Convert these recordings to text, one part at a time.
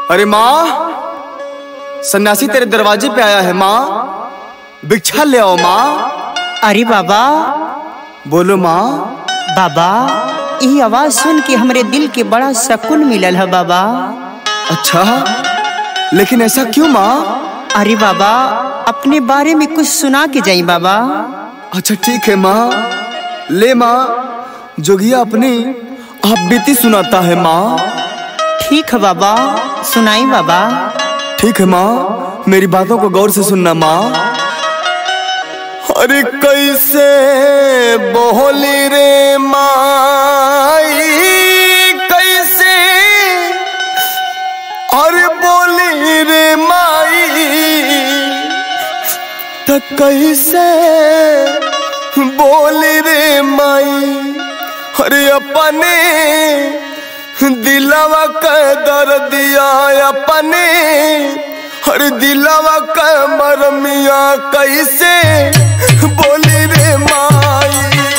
अरे माँ सन्यासी तेरे दरवाजे पे आया है माँ भिक्षा ले आओ माँ अरे बाबा बोलो माँ बाबा ये आवाज सुन के हमरे दिल के बड़ा सुकून मिलल है बाबा अच्छा लेकिन ऐसा क्यों माँ अरे बाबा अपने बारे में कुछ सुना के जाई बाबा अच्छा ठीक है माँ ले माँ जोगिया अपनी आप बीती सुनाता है माँ ठीक है बाबा सुनाई बाबा ठीक है माँ मेरी बातों को गौर से सुनना माँ अरे कैसे बोली रे माई कैसे अरे बोली रे माई त कैसे बोली रे माई अरे अपने दिलवा के दर्दिया अपने हर दिलवा के मरमिया कैसे बोली रे माई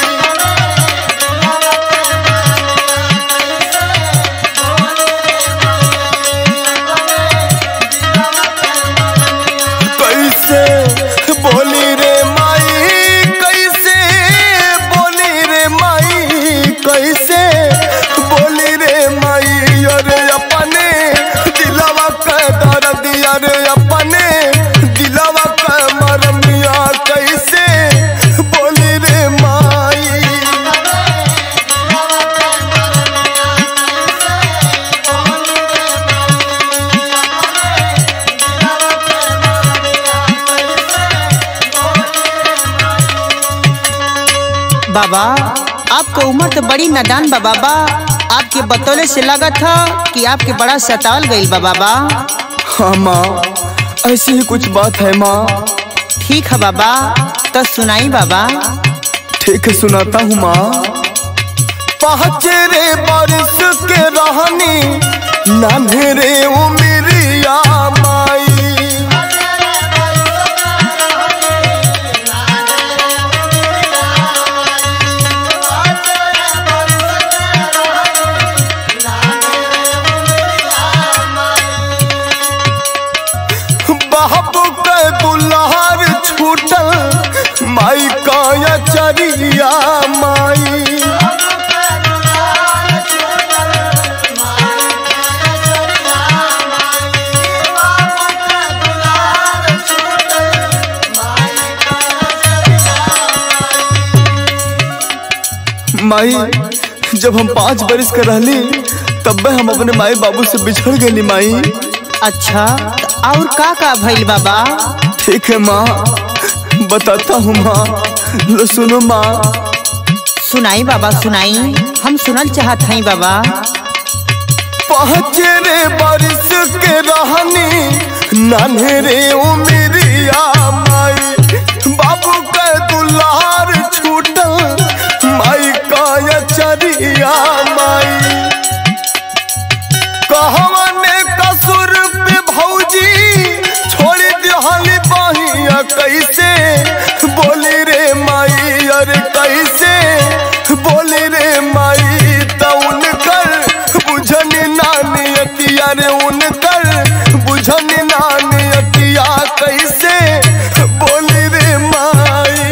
कैसे बोली रे माई कैसे बोली रे माई कैसे बोली रे माई अरे अपने दिलवा के दर्द अरे अपने दिलवा के मरमिया कैसे बोली रे माई बाबा आपका उम्र तो बड़ी नादान बा बाबा आपके बतौले से लगा था कि आपके बड़ा सताल गई बा बाबा हाँ माँ ऐसी ही कुछ बात है माँ ठीक है बाबा तो सुनाई बाबा ठीक है सुनाता हूँ माँ पहचरे बारिश के रहनी नान्हे उमरिया माई बाबू के दुल्हार छूटल माई का चरिया माई माई जब हम पाँच बरिस के रहली तब हम अपने माई बाबू से बिछड़ गई माई अच्छा तो और का का भइल बाबा ठीक है माँ बताता हूँ माँ लो सुनो माँ सुनाई बाबा सुनाई हम सुनल चाहत हई बाबा पहचरे बारिश के रहनी नान्हे रे उमरिया माई बाबू के दुलार छूटल माई का चरिया माई कहवने कसुर पे भौजी छोड़ दिहली बहिया कैसे बोली रे माई अरे कैसे बोली रे माई त उनकर बुझन नानी अतिया रे उनकर बुझन नानी अतिया कैसे बोली रे माई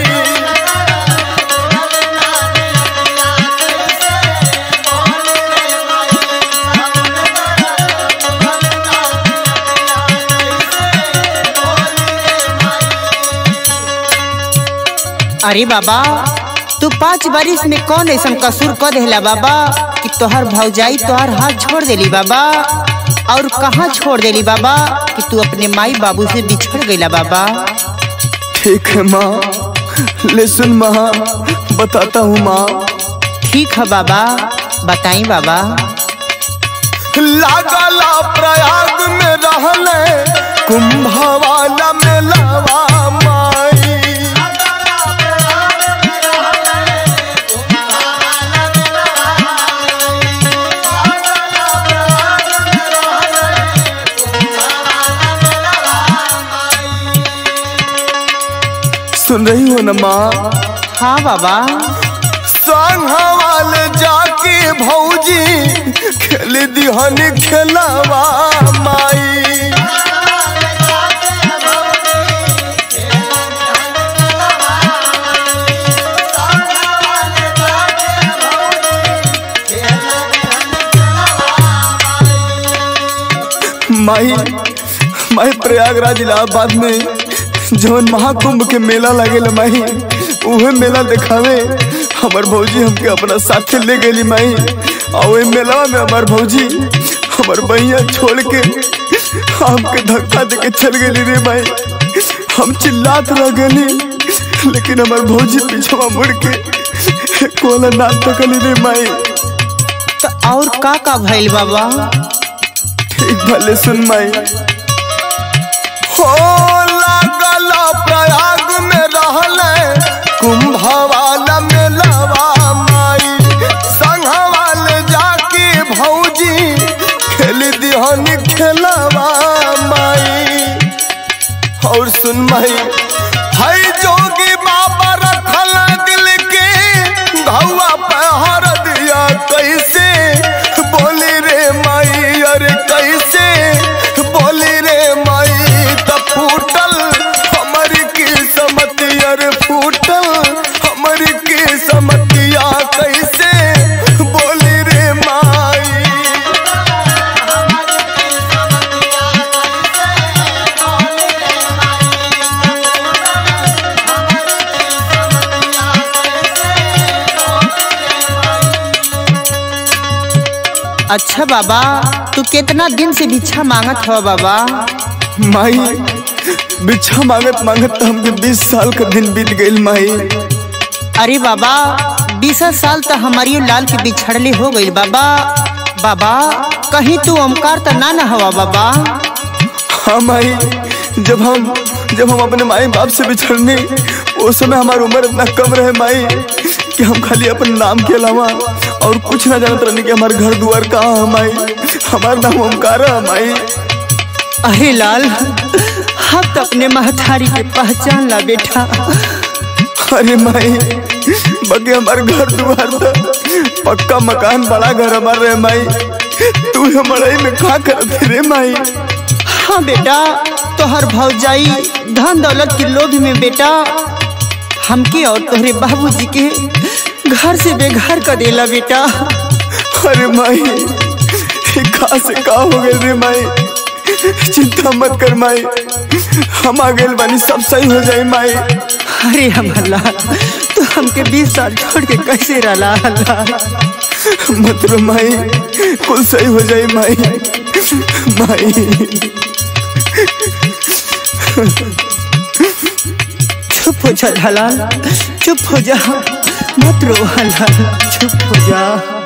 अरे बाबा तू पाँच बारिश में कौन ऐसा कसूर कर देला बाबा कि तोहर भौजाई तोहर हाथ छोड़ देली बाबा और कहाँ छोड़ देली बाबा कि तू अपने माई बाबू से बिछड़ गईला बाबा ठीक है माँ ले सुन माँ बताता हूँ माँ ठीक है बाबा बताई बाबा लागला प्रयाग में रहले कुंभवाला में लवा माई सुन रही हो ना माँ हाँ बाबा संघवाल जाके भौजी खेल दिहन खेलवा माई माई माई प्रयागराज इलाहाबाद में जवन महाकुंभ के मेला लागेला माई उहे मेला दिखावे हमार भौजी हमके अपना साथे ले गेली माई और वही मेला में हमार भौजी हमार बहिया छोड़ के हमके धक्का दे के चल गेली रे माई हम चिल्लात रह गेली लेकिन हमार भौजी पीछवा मुड़ के कोला ना तकली रे माई तो और का का भइल बाबा ठीक भले सुन माई हो लागल प्रयाग में रहले कुंभवाला मेलवा माई संघवाल जाके भौजी खेल दिहन खेलवा माई और सुन माई हाय जोगी बाबा रखल दिल के घौआ पे हर दिया कैसे बोली रे माई अरे कैसे बोली रे माई त फूटल हमर की समतिया रे फूटल हमर की समतिया कैसे बोली रे माई अच्छा बाबा तू कितना दिन से भिक्षा मांगत हो बाबा माई बिच्छा मांगत मांगत तो हमके बीस साल का दिन बीत गईल माई अरे बाबा बीस साल तो हमारी लाल के बिछड़ले हो गई बाबा बाबा कहीं तू ओमकार तो ना न हवा बाबा हाँ माई जब हम जब हम अपने माई बाप से बिछड़ने उस समय हमारी उम्र इतना कम रहे माई कि हम खाली अपने नाम के अलावा और कुछ ना जानत रहने कि हमारे घर द्वार कहाँ है माई हमारा नाम ओमकार है माई अरे लाल हम तो अपने महतारी के पहचान ला बेटा अरे माई बाकी हमारे घर द्वार था पक्का मकान बड़ा घर हमारा रहे माई तू हमारे में खा करती रे माई हाँ बेटा तोहर भौजाई धन दौलत के लोभ में बेटा हमके और तोहरे बाबूजी के घर से बेघर कर देला बेटा अरे माई ये का से का हो गए रे माई चिंता मत कर माई हम आ गए बानी सब सही हो जाए माई अरे हमारा तू हमके बीस साल छोड़ के कैसे रला अल्लाह मत रो माई कुल सही हो जाए माई माई चुप हो जा हलाल चुप हो जा मत रो हलाल चुप हो जा